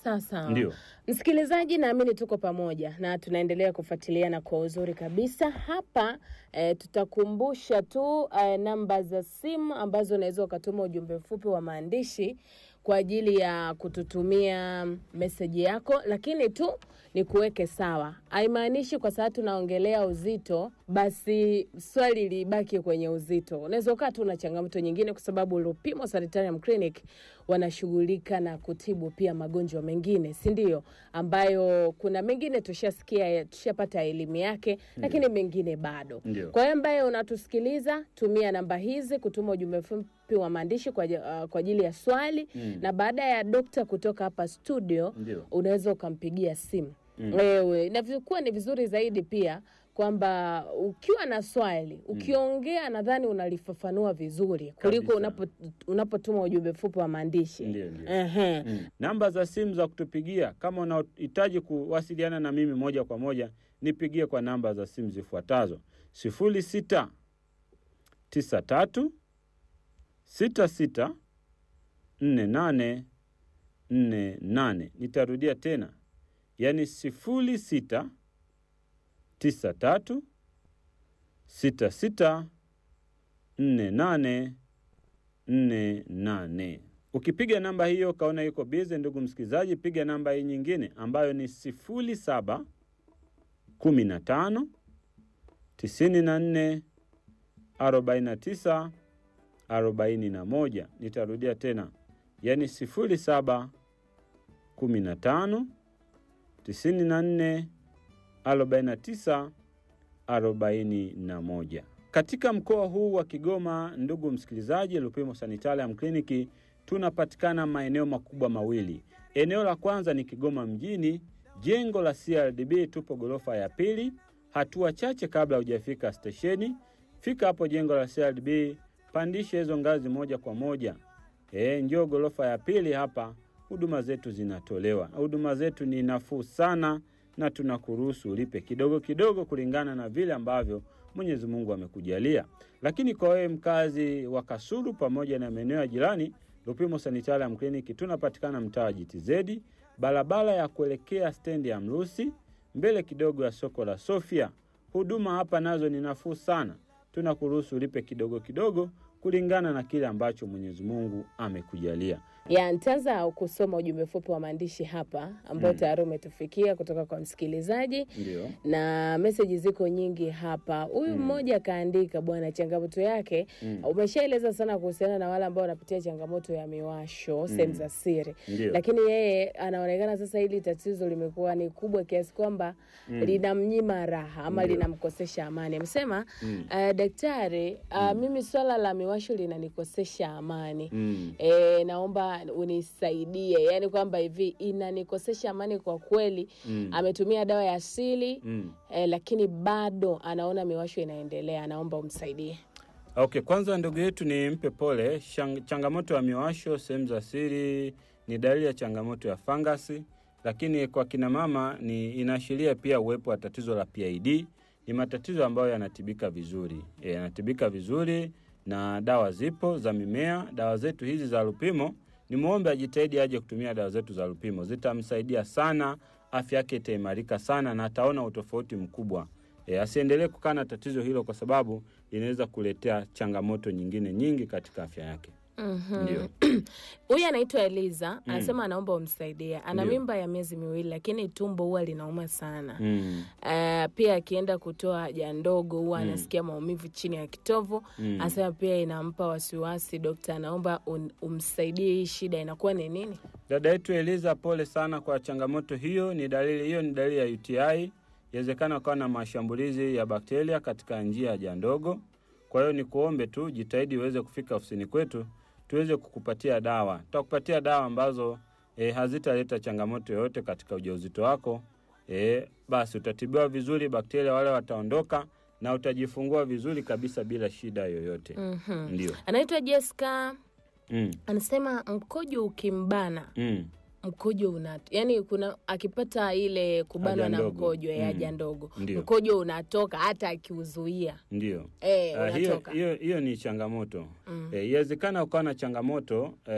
Sasa Ndio. msikilizaji, naamini tuko pamoja na tunaendelea kufuatiliana kwa uzuri kabisa hapa. E, tutakumbusha tu e, namba za simu ambazo unaweza ukatuma ujumbe mfupi wa maandishi kwa ajili ya kututumia meseji yako, lakini tu ni kuweke sawa. Haimaanishi kwa sababu tunaongelea uzito basi swali libaki kwenye uzito. Unaweza ukaa tu na changamoto nyingine, kwa sababu Lupimo Sanitarium Clinic wanashughulika na kutibu pia magonjwa mengine, si ndio? Ambayo kuna mengine tushasikia, tushapata elimu yake, lakini mengine bado. Ndio. Kwa hiyo ambaye unatusikiliza, tumia namba hizi kutuma ujumbe mfupi wa maandishi kwa, aji- uh, kwa ajili ya swali Mm. na baada ya dokta kutoka hapa studio Ndio. unaweza ukampigia simu Mm. wewe, na vikuwa ni vizuri zaidi pia kwamba ukiwa na swali ukiongea, nadhani unalifafanua vizuri kuliko Kabisa. unapo unapotuma ujumbe mfupi wa maandishi. Ndio, ndio. Ehe. Mm. Namba za simu za kutupigia kama unahitaji kuwasiliana na mimi moja kwa moja, nipigie kwa namba za simu zifuatazo: sifuri sita tisa tatu sita sita nne nane nne nane. Nitarudia tena, yaani sifuri sita tisa tatu sita sita nne nane nne nane. Ukipiga namba hiyo ukaona yuko bize, ndugu msikilizaji, piga namba hii nyingine ambayo ni sifuri saba kumi na tano tisini na nne arobaini na tisa arobaini na moja. Nitarudia tena, yaani sifuri saba kumi na tano tisini na nne arobaini na tisa arobaini na moja. Katika mkoa huu wa Kigoma, ndugu msikilizaji, Lupimo Sanitarium Clinic tunapatikana maeneo makubwa mawili. Eneo la kwanza ni Kigoma mjini, jengo la CRDB, tupo ghorofa ya pili, hatua chache kabla hujafika stesheni. Fika hapo jengo la CRDB, pandisha hizo ngazi moja kwa moja, e, njoo ghorofa ya pili hapa, huduma zetu zinatolewa. Huduma zetu ni nafuu sana na tunakuruhusu ulipe kidogo kidogo kulingana na vile ambavyo Mwenyezi Mungu amekujalia. Lakini kwa wewe mkazi wa Kasulu pamoja na maeneo ya jirani, Lupimo Sanitarium Clinic tunapatikana mtaa wa GTZ, barabara ya kuelekea stendi ya Mrusi, mbele kidogo ya soko la Sofia. Huduma hapa nazo ni nafuu sana, tunakuruhusu ulipe kidogo kidogo kulingana na kile ambacho Mwenyezi Mungu amekujalia. Ya, nitaanza kusoma ujumbe mfupi wa maandishi hapa ambao Mm. tayari umetufikia kutoka kwa msikilizaji Ndio. na meseji ziko nyingi hapa. Huyu Mm. mmoja akaandika, bwana, changamoto yake Mm. umeshaeleza sana kuhusiana na wale ambao wanapitia changamoto ya miwasho sehemu za siri, Ndio. lakini yeye anaonekana sasa hili tatizo limekuwa ni kubwa kiasi kwamba Mm. linamnyima raha ama Ndio. linamkosesha amani. Amesema Mm. uh, daktari, uh, mimi swala la miwasho linanikosesha amani Mm. E, naomba unisaidie, yaani kwamba hivi inanikosesha amani kwa kweli. Mm. Ametumia dawa ya asili Mm. e, lakini bado anaona miwasho inaendelea. Naomba umsaidie. Okay, kwanza ndugu yetu ni mpe pole. Shang, changamoto ya miwasho sehemu za siri ni dalili ya changamoto ya fangasi, lakini kwa kina mama ni inaashiria pia uwepo wa tatizo la PID. Ni matatizo ambayo yanatibika vizuri, e, yanatibika vizuri na dawa zipo za mimea. Dawa zetu hizi za Lupimo, ni muombe ajitahidi aje kutumia dawa zetu za Lupimo, zitamsaidia sana, afya yake itaimarika sana na ataona utofauti mkubwa. E, asiendelee kukaa na tatizo hilo kwa sababu linaweza kuletea changamoto nyingine nyingi katika afya yake. Ndio. Huyu anaitwa Eliza anasema anaomba umsaidie. Ana Ndio. mimba ya miezi miwili, lakini tumbo huwa linauma sana. Mm. Uh, pia akienda kutoa haja ndogo huwa anasikia maumivu chini ya kitovu. Mm. Anasema pia inampa wasiwasi. Dokta anaomba un, umsaidie, hii shida inakuwa ni nini? Dada yetu Eliza, pole sana kwa changamoto hiyo. Ni dalili hiyo, ni dalili ya UTI. Inawezekana ukawa na mashambulizi ya bakteria katika njia ya haja ndogo. Kwa hiyo ni kuombe tu jitahidi uweze kufika ofisini kwetu tuweze kukupatia dawa. Tutakupatia dawa ambazo e, hazitaleta changamoto yoyote katika ujauzito wako. E, basi utatibiwa vizuri, bakteria wale wataondoka na utajifungua vizuri kabisa bila shida yoyote. Mhm. Ndio. Anaitwa Jessica Mm. anasema mkojo ukimbana Mm. mkojo una yani, kuna akipata ile kubanwa Haja na ndogo. mkojo ya Mm. haja ndogo, Ndio. mkojo unatoka hata akiuzuia Ndio. eh, Ah, hiyo, unatoka hiyo, hiyo ni changamoto Mm. Eh, iwezekana ukawa na changamoto eh,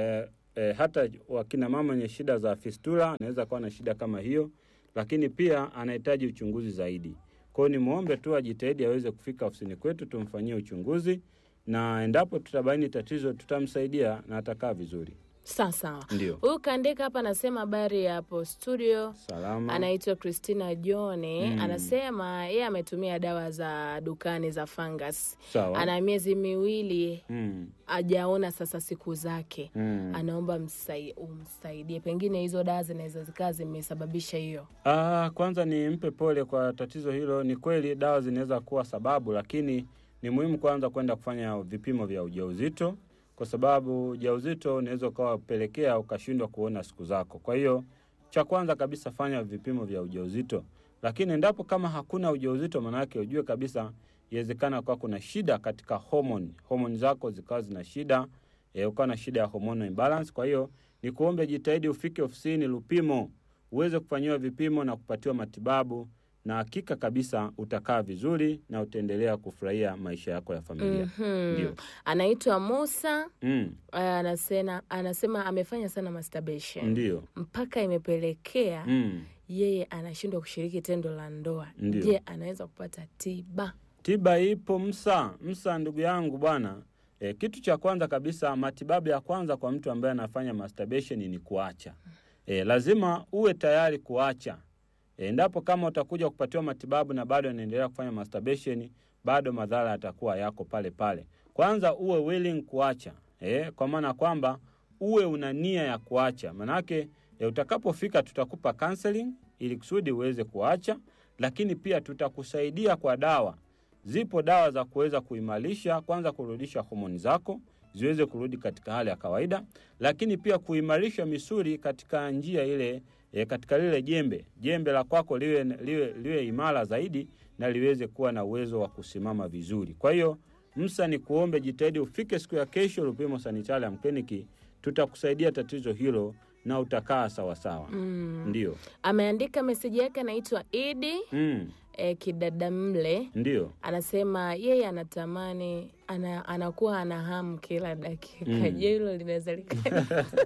e, hata wakina mama wenye shida za fistula anaweza kuwa na shida kama hiyo, lakini pia anahitaji uchunguzi zaidi. Kwa hiyo nimwombe tu ajitahidi aweze kufika ofisini kwetu tumfanyie uchunguzi, na endapo tutabaini tatizo tutamsaidia na atakaa vizuri. Sawa sawa. Ndio, Huyu kaandika hapa, anasema habari ya hapo studio. salama. Anaitwa Christina John Mm. anasema yeye ametumia dawa za dukani za fungus, Sawa. ana miezi miwili Mm, ajaona sasa siku zake mm. anaomba msai- umsaidie, pengine hizo dawa zinaweza zikawa zimesababisha hiyo. Ah, kwanza nimpe pole kwa tatizo hilo. Ni kweli dawa zinaweza kuwa sababu, lakini ni muhimu kwanza kwenda kufanya vipimo vya ujauzito, kwa sababu ujauzito unaweza ukawapelekea ukashindwa kuona siku zako. Kwa hiyo cha kwanza kabisa fanya vipimo vya ujauzito, lakini endapo kama hakuna ujauzito, maanake ujue kabisa iwezekana kwa kuna shida katika homoni, homoni zako zikawa zina shida e, ukawa na shida ya hormonal imbalance. Kwa hiyo ni kuombe jitahidi ufike ofisini Lupimo uweze kufanyiwa vipimo na kupatiwa matibabu, na hakika kabisa utakaa vizuri na utaendelea kufurahia maisha yako ya familia. Mhm. Ndio. Anaitwa Musa Mm, anasema, anasema amefanya sana masturbation ndio. mpaka imepelekea Mm. yeye anashindwa kushiriki tendo la ndoa. Ndio. Je, anaweza kupata tiba? Tiba ipo Msa, Msa ndugu yangu bwana. E, kitu cha kwanza kabisa, matibabu ya kwanza kwa mtu ambaye anafanya masturbation ni kuacha. E, lazima uwe tayari kuacha. E, endapo kama utakuja kupatiwa matibabu na bado anaendelea kufanya masturbation, bado madhara yatakuwa yako pale pale. Kwanza uwe willing kuacha. E, kwa maana kwamba uwe una nia ya kuacha. Manake e, utakapofika tutakupa counseling ili kusudi uweze kuacha, lakini pia tutakusaidia kwa dawa Zipo dawa za kuweza kuimarisha, kwanza kurudisha homoni zako ziweze kurudi katika hali ya kawaida, lakini pia kuimarisha misuli katika njia ile e, katika lile jembe jembe la kwako liwe, liwe, liwe imara zaidi na liweze kuwa na uwezo wa kusimama vizuri. Kwa hiyo Msa, ni kuombe jitahidi ufike siku ya kesho Lupimo Sanitarium Clinic, tutakusaidia tatizo hilo na utakaa sawasawa. Mm. Ndio. Ameandika meseji yake, anaitwa Idi Mm, e, Kidadamle ndio. anasema yeye anatamani ana, anakuwa ana hamu kila dakika. Mm. Je, hilo linaweza lika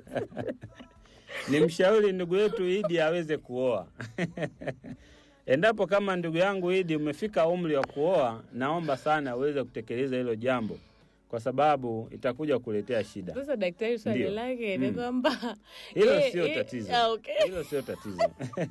ni mshauri ndugu yetu Idi aweze kuoa. Endapo kama ndugu yangu Idi umefika umri wa kuoa, naomba sana uweze kutekeleza hilo jambo, kwa sababu itakuja kuletea shida. Sasa daktari, swali Ndio. lake ni Mm. kwamba Hilo Eh, sio eh, tatizo, ah, okay. hilo sio tatizo.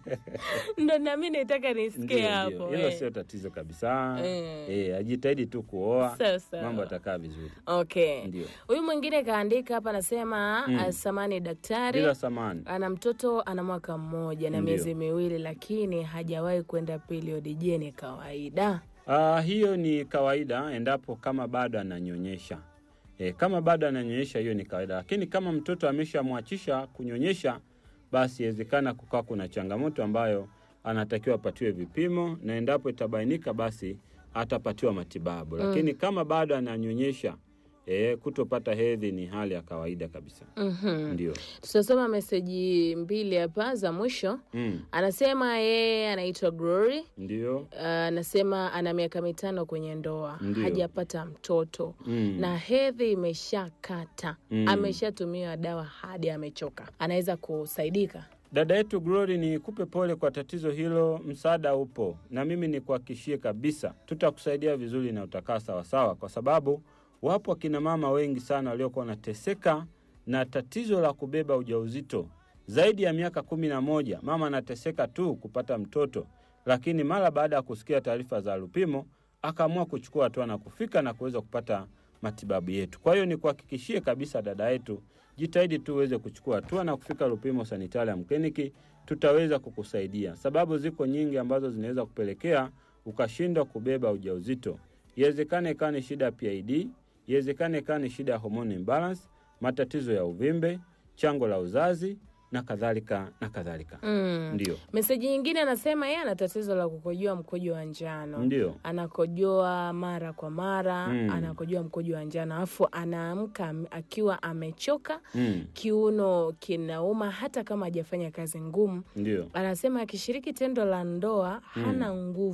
ndo nami nitaka nisikie Ndio, ndio. hapo Hilo eh. sio tatizo kabisa. Eh. Eh, ajitahidi tu kuoa, Sawa, sawa. mambo atakaa vizuri. Okay. Ndio, Huyu mwingine kaandika hapa anasema Mm. mm. samani daktari bila samani. ana mtoto ana mwaka mmoja na Ndio. miezi miwili, lakini hajawahi kwenda period. Je, ni kawaida? Ah, hiyo ni kawaida endapo kama bado ananyonyesha. E, kama bado ananyonyesha hiyo ni kawaida, lakini kama mtoto ameshamwachisha kunyonyesha, basi inawezekana kukaa kuna changamoto ambayo anatakiwa apatiwe vipimo, na endapo itabainika, basi atapatiwa matibabu. Lakini kama bado ananyonyesha, e, kutopata hedhi ni hali ya kawaida kabisa. Mhm. Ndio. Tutasoma meseji mbili hapa za mwisho. Mm, Anasema yeye anaitwa Glory. ndio. Uh, anasema ana miaka mitano kwenye ndoa, Ndio. hajapata mtoto Mm. na hedhi imeshakata Mm. ameshatumia dawa hadi amechoka, anaweza kusaidika? Dada yetu Glory, ni kupe pole kwa tatizo hilo. Msaada upo, na mimi nikuhakikishie kabisa tutakusaidia vizuri na utakaa sawasawa, kwa sababu wapo akina mama wengi sana waliokuwa wanateseka na tatizo la kubeba ujauzito zaidi ya miaka kumi na moja. Mama anateseka tu kupata mtoto, lakini mara baada ya kusikia taarifa za Lupimo akaamua kuchukua hatua na kufika na kuweza kupata matibabu yetu. Kwa hiyo nikuhakikishie kabisa dada yetu, jitahidi tu uweze kuchukua hatua na kufika Lupimo Sanitarium Clinic, tutaweza kukusaidia. Sababu ziko nyingi ambazo zinaweza kupelekea ukashindwa kubeba ujauzito. Iwezekane ikawa ni shida ya PID, iwezekane ikawa ni shida ya hormone imbalance, matatizo ya uvimbe, chango la uzazi na kadhalika na kadhalika. Mm. Ndio, Meseji nyingine anasema yeye ana tatizo la kukojoa mkojo wa njano. ndio, Anakojoa mara kwa mara Mm. anakojoa mkojo wa njano, alafu anaamka am- akiwa amechoka, mm, kiuno kinauma, hata kama hajafanya kazi ngumu. ndio, Anasema akishiriki tendo la ndoa hana nguvu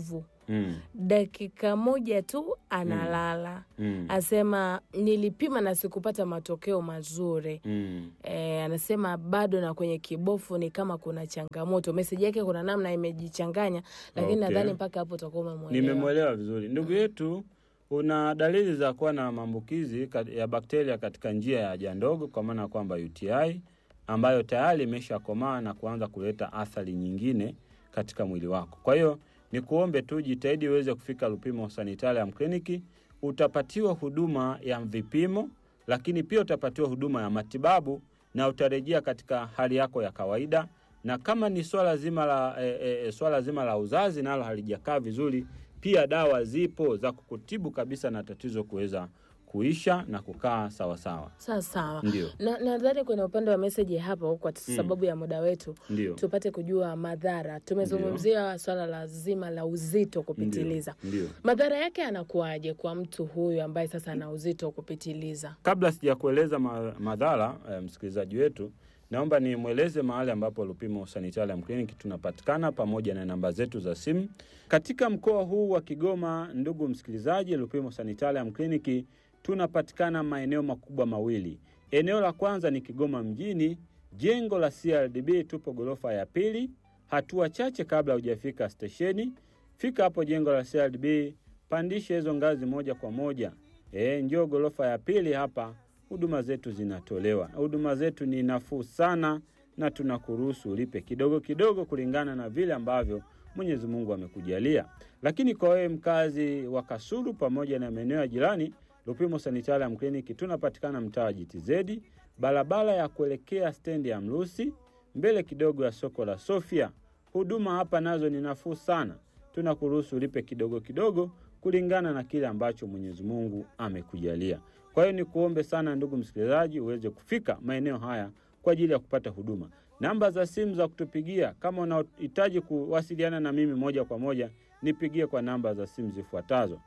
Mm. dakika moja tu analala. Mm. Asema nilipima na sikupata matokeo mazuri. Mm. E, anasema bado na kwenye kibofu ni kama kuna changamoto. Meseji yake kuna namna imejichanganya, lakini Okay. nadhani mpaka hapo utakuwa umemwelewa. Nimemwelewa vizuri ndugu yetu. Una dalili za kuwa na maambukizi kat- ya bakteria katika njia ya haja ndogo, kwa maana ya kwamba UTI ambayo tayari imeshakomaa na kuanza kuleta athari nyingine katika mwili wako. Kwa hiyo ni kuombe tu jitahidi uweze kufika Lupimo Sanitarium Clinic, utapatiwa huduma ya vipimo, lakini pia utapatiwa huduma ya matibabu na utarejea katika hali yako ya kawaida na kama ni swala zima la e, e, swala zima la uzazi nalo halijakaa vizuri, pia dawa zipo za kukutibu kabisa na tatizo kuweza kuisha na kukaa sawasawa. Sawa sawa. Ndio, Na nadhani kwenye upande wa meseji hapo, kwa sababu ya muda wetu, ndio, tupate kujua madhara. Tumezungumzia swala la zima la uzito kupitiliza. ndio. Madhara yake anakuwaje kwa mtu huyu ambaye sasa ana uzito kupitiliza? Kabla sijakueleza ma, madhara eh, msikilizaji wetu, naomba nimweleze mahali ambapo Lupimo Sanitarium Clinic tunapatikana pamoja na namba zetu za simu katika mkoa huu wa Kigoma. Ndugu msikilizaji, Lupimo Sanitarium Clinic tunapatikana maeneo makubwa mawili. Eneo la kwanza ni Kigoma mjini, jengo la CRDB, tupo ghorofa ya pili, hatua chache kabla hujafika stesheni. Fika hapo jengo la CRDB, pandisha hizo ngazi moja kwa moja E, njoo ghorofa ya pili hapa, huduma zetu zinatolewa. Huduma zetu ni nafuu sana, na tunakuruhusu ulipe kidogo kidogo kulingana na vile ambavyo Mwenyezi Mungu amekujalia. Lakini kwa wewe mkazi wa Kasulu pamoja na maeneo ya jirani, Lupimo Sanitarium Clinic tunapatikana mtaa wa GTZ, barabara ya kuelekea stendi ya Mrusi, mbele kidogo ya soko la Sofia. Huduma hapa nazo ni nafuu sana, tunakuruhusu ulipe kidogo kidogo kulingana na kile ambacho Mwenyezi Mungu amekujalia. Kwa hiyo nikuombe sana ndugu msikilizaji, uweze kufika maeneo haya kwa ajili ya kupata huduma. Namba za simu za kutupigia, kama unahitaji kuwasiliana na mimi moja kwa moja, nipigie kwa namba za simu zifuatazo: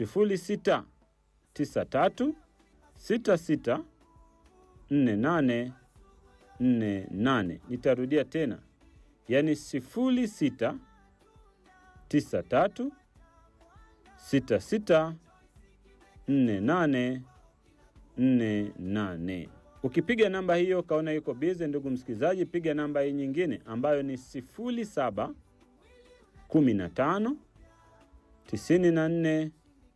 06 93 66 48 48. Nitarudia tena, yaani 06 93 66 48 48. Ukipiga namba hiyo ukaona yuko bize, ndugu msikilizaji, piga namba hii nyingine ambayo ni 07 15 94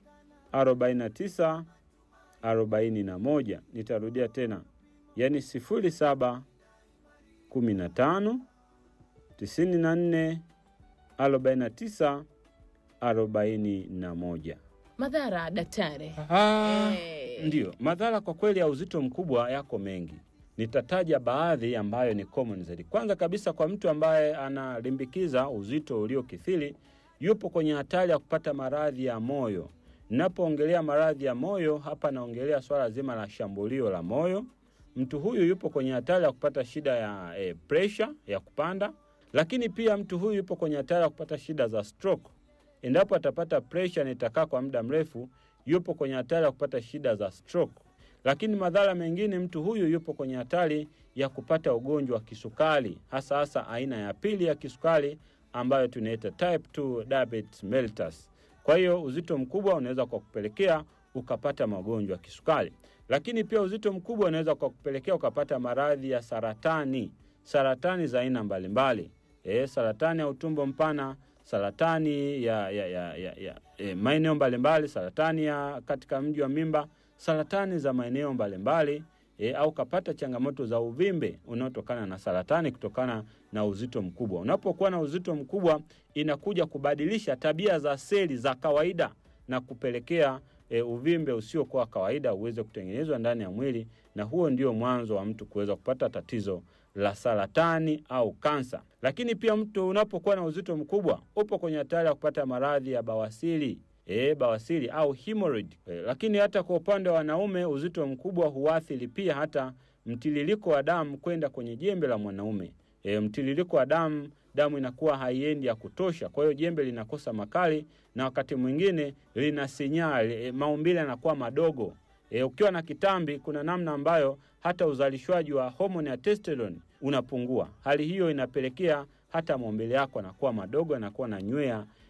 49 41. Nitarudia tena, yaani 07 15 94 49 arobaini na moja. Madhara daktari? Ah, Eh. Ndiyo, madhara kwa kweli ya uzito mkubwa yako mengi. Nitataja baadhi ambayo ni common zaidi. Kwanza kabisa, kwa mtu ambaye analimbikiza uzito uliokithiri, yupo kwenye hatari ya kupata maradhi ya moyo. Ninapoongelea maradhi ya moyo hapa, naongelea swala zima la shambulio la moyo. Mtu huyu yupo kwenye hatari ya kupata shida ya eh, pressure ya kupanda, lakini pia mtu huyu yupo kwenye hatari ya kupata shida za stroke. Endapo atapata pressure na itakaa kwa muda mrefu, yupo kwenye hatari ya kupata shida za stroke. Lakini madhara mengine, mtu huyu yupo kwenye hatari ya kupata ugonjwa wa kisukari, hasa hasa aina ya pili ya kisukari ambayo tunaita type 2 diabetes mellitus. Kwa hiyo uzito mkubwa unaweza kwa kupelekea ukapata magonjwa ya kisukari, lakini pia uzito mkubwa unaweza kwa kupelekea ukapata maradhi ya saratani, saratani za aina mbalimbali e, saratani ya utumbo mpana, saratani ya, ya, ya, ya, ya e, maeneo mbalimbali, saratani ya katika mji wa mimba, saratani za maeneo mbalimbali e, au kapata changamoto za uvimbe unaotokana na saratani kutokana na uzito mkubwa. Unapokuwa na uzito mkubwa, inakuja kubadilisha tabia za seli za kawaida na kupelekea e, uvimbe usiokuwa kawaida uweze kutengenezwa ndani ya mwili, na huo ndio mwanzo wa mtu kuweza kupata tatizo la saratani au kansa. Lakini pia mtu unapokuwa na uzito mkubwa, upo kwenye hatari ya kupata maradhi ya bawasiri e, bawasiri au hemorrhoid. E, lakini hata kwa upande wa wanaume uzito mkubwa huathiri pia hata mtiririko wa damu kwenda kwenye jembe la mwanaume. E, mtiririko wa damu damu inakuwa haiendi ya kutosha, kwa hiyo jembe linakosa makali na wakati mwingine linasinyaa, e, maumbile yanakuwa madogo. E, ukiwa na kitambi, kuna namna ambayo hata uzalishwaji wa homoni ya testosterone unapungua. Hali hiyo inapelekea hata maumbile yako yanakuwa madogo, yanakuwa na nywea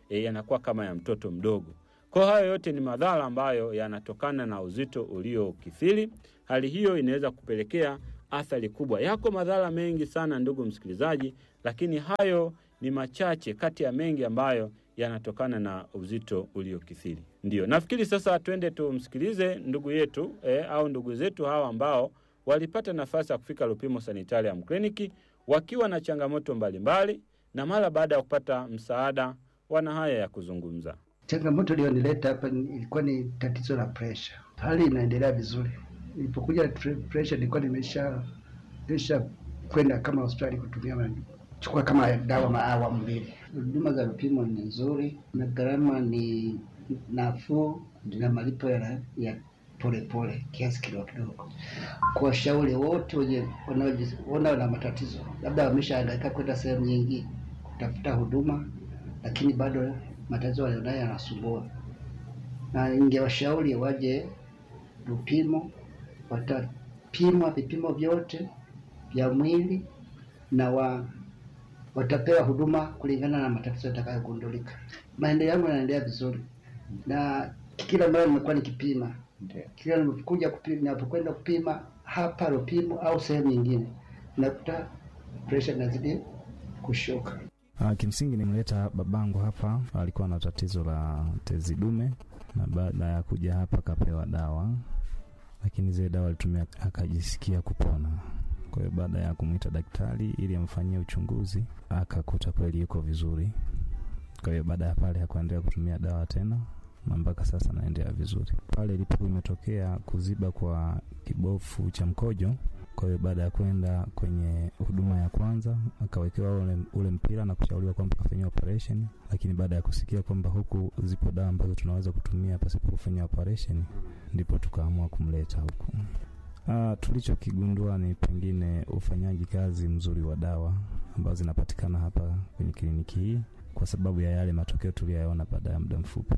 e, yanakuwa kama ya mtoto mdogo. Kwa hiyo hayo yote ni madhara ambayo yanatokana na uzito uliokithiri. Hali hiyo inaweza kupelekea athari kubwa. Yako madhara mengi sana, ndugu msikilizaji, lakini hayo ni machache kati ya mengi ambayo yanatokana na uzito uliokithiri. Ndio nafikiri sasa twende tumsikilize ndugu yetu eh, au ndugu zetu hawa ambao walipata nafasi ya kufika Lupimo Sanitarium Clinic wakiwa na changamoto mbalimbali, na mara baada ya kupata msaada wana haya ya kuzungumza. Changamoto iliyonileta hapa ni- ilikuwa ni tatizo la presha. Hali inaendelea vizuri. Nilipokuja tre- presha nilikuwa nimesha nimesha kwenda kama hospitali kutumia ma- chukua kama dawa maawamu mbili. Huduma za vipimo ni nzuri na gharama ni nafuu na malipo ya ya polepole kiasi kidogo kidogo. Kwa washauri wote wenye wanaojiona wana matatizo, labda wameshahangaika kwenda sehemu nyingi kutafuta huduma, lakini bado matatizo walionayo yanasumbua, na ningewashauri waje Lupimo, watapimwa vipimo vyote vya mwili na wa watapewa huduma kulingana na matatizo yatakayogundulika. Maendeleo yangu yanaendelea vizuri, na kila mara nimekuwa nikipima, kila ninapokuja kupima, ninapokwenda kupima hapa Lupimo au sehemu nyingine, nakuta presha inazidi kushuka. Uh, kimsingi nimleta babangu hapa, alikuwa na tatizo la tezi dume, na baada ya kuja hapa akapewa dawa, lakini zile dawa alitumia akajisikia kupona. Kwa hiyo baada ya kumwita daktari ili amfanyie uchunguzi, akakuta kweli yuko vizuri. Kwa hiyo baada ya pale hakuendelea kutumia dawa tena na mpaka sasa naendelea vizuri. Pale ilipokuwa imetokea kuziba kwa kibofu cha mkojo, kwa hiyo baada ya kwenda kwenye huduma ya kwanza akawekewa ule, ule mpira na kushauriwa kwamba kafanyiwa operation, lakini baada ya kusikia kwamba huku zipo dawa ambazo tunaweza kutumia pasipo kufanya operation, ndipo tukaamua kumleta huku. Uh, tulichokigundua ni pengine ufanyaji kazi mzuri wa dawa ambazo zinapatikana hapa kwenye kliniki hii, kwa sababu ya yale matokeo tuliyoyaona baada ya muda mfupi.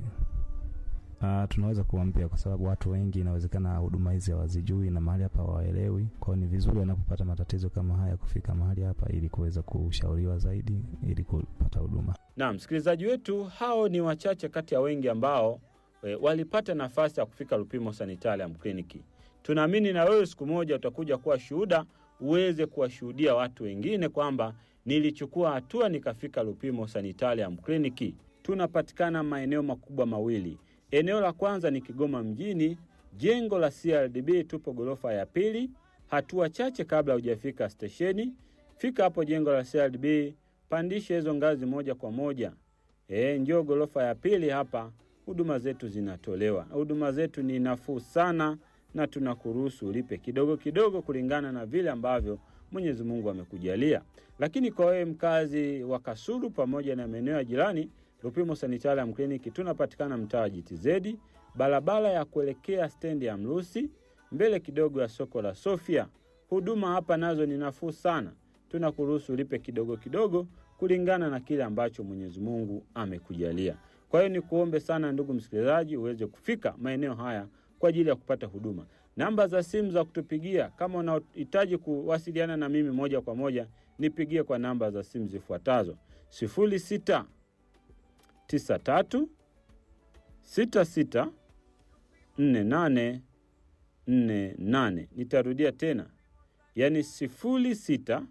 Uh, tunaweza kuambia kwa sababu watu wengi inawezekana huduma hizi hawazijui na mahali hapa hawaelewi. Kwa hiyo ni vizuri wanapopata matatizo kama haya kufika mahali hapa ili kuweza kushauriwa zaidi ili kupata huduma. Na msikilizaji wetu, hao ni wachache kati ya wengi ambao e, walipata nafasi ya kufika Lupimo Sanitarium Clinic. Tunaamini na wewe siku moja utakuja kuwa shuhuda, uweze kuwashuhudia watu wengine kwamba nilichukua hatua nikafika Lupimo Sanitarium Clinic. Tunapatikana maeneo makubwa mawili. Eneo la kwanza ni Kigoma mjini, jengo la CRDB, tupo ghorofa ya pili, hatua chache kabla hujafika stesheni. Fika hapo jengo la CRDB, pandisha hizo ngazi moja kwa moja, e, njoo ghorofa ya pili hapa. Huduma zetu zinatolewa. Huduma zetu ni nafuu sana, na tunakuruhusu ulipe kidogo kidogo kulingana na vile ambavyo Mwenyezi Mungu amekujalia. Lakini kwa wewe mkazi wa Kasulu pamoja na maeneo ya jirani, Lupimo Sanitarium Clinic tunapatikana mtaa wa GTZ, barabara ya kuelekea stendi ya Mrusi, mbele kidogo ya soko la Sofia. Huduma hapa nazo ni nafuu sana, tunakuruhusu ulipe kidogo kidogo kulingana na kile ambacho Mwenyezi Mungu amekujalia. Kwa hiyo ni kuombe sana ndugu msikilizaji, uweze kufika maeneo haya kwa ajili ya kupata huduma. Namba za simu za kutupigia kama unahitaji kuwasiliana na mimi moja kwa moja, nipigie kwa namba za simu zifuatazo: sifuri sita tisa tatu sita sita nne nane nne nane. Nitarudia tena, yaani sifuri sita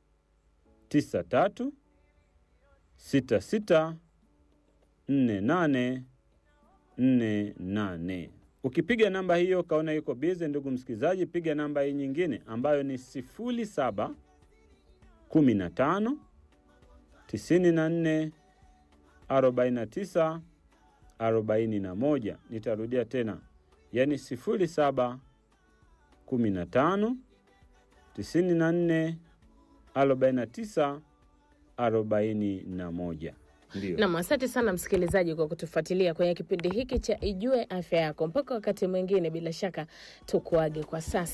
tisa tatu sita sita nne nane nne nane. Ukipiga namba hiyo ukaona yuko bize, ndugu msikilizaji, piga namba hii nyingine ambayo ni sifuri saba kumi na tano tisini na nne arobaini na tisa arobaini na moja. Nitarudia tena, yaani sifuri saba kumi na tano tisini na nne arobaini na tisa arobaini na moja. Ndio. Nam, asante sana msikilizaji kwa kutufuatilia kwenye kipindi hiki cha Ijue Afya Yako. Mpaka wakati mwingine, bila shaka tukuage kwa sasa.